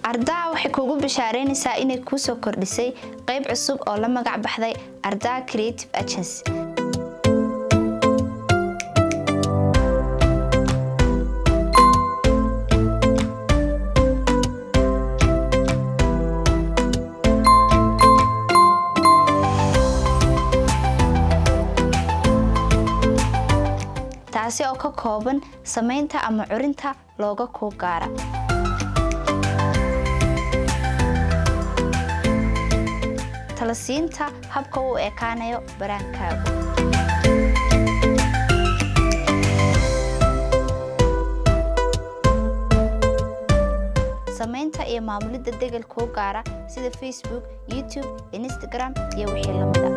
ardaa waxay kuugu bishaareynaysaa inay kuu soo kordhisay qayb cusub oo la magac baxday ardaa creative agency taasi oo ka kooban samaynta ama curinta looga kuu gaara talasiinta habka uu ekaanayo baraankaagu samaynta iyo maamulidda degel kuu gaara sida facebook youtube instagram iyo wixii lamida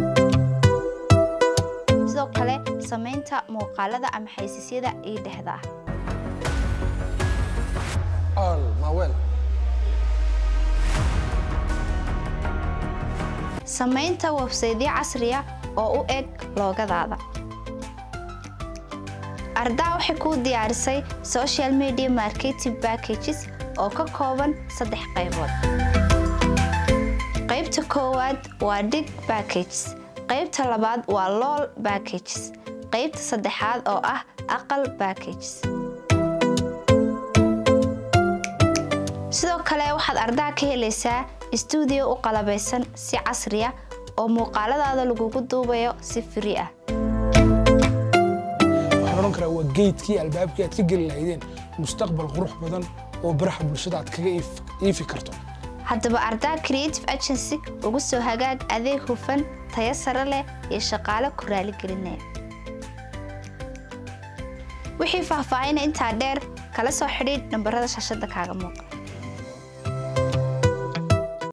sidoo kale samaynta muuqaalada ama xaysiisyada ii dhexda ah samaynta websaydyo casriya oo u eg loogadaada ardaa waxay kuu diyaarisay social media marketing packages oo ka kooban saddex qaybood qaybta koowaad waa dig packages qaybta labaad waa lool packages qaybta saddexaad oo ah aqal packages sidoo kale waxaad ardaa ka helaysaa stuudiyo u qalabaysan si casriya oo muuqaaladaada lagugu duubayo si firi ah waxaan odhan karaa waa geydkii albaabkii aad ka geli lahaydeen mustaqbal qurux badan oo baraha bulshada aad kaga iifi karto haddaba ardaa creative agency ugu soo hagaag adeeg hufan tayo sare leh iyo shaqaale ku raaligelinaya wixii faahfaahina intaa dheer kala soo xidhiidh nambarada shaashada kaaga muuqa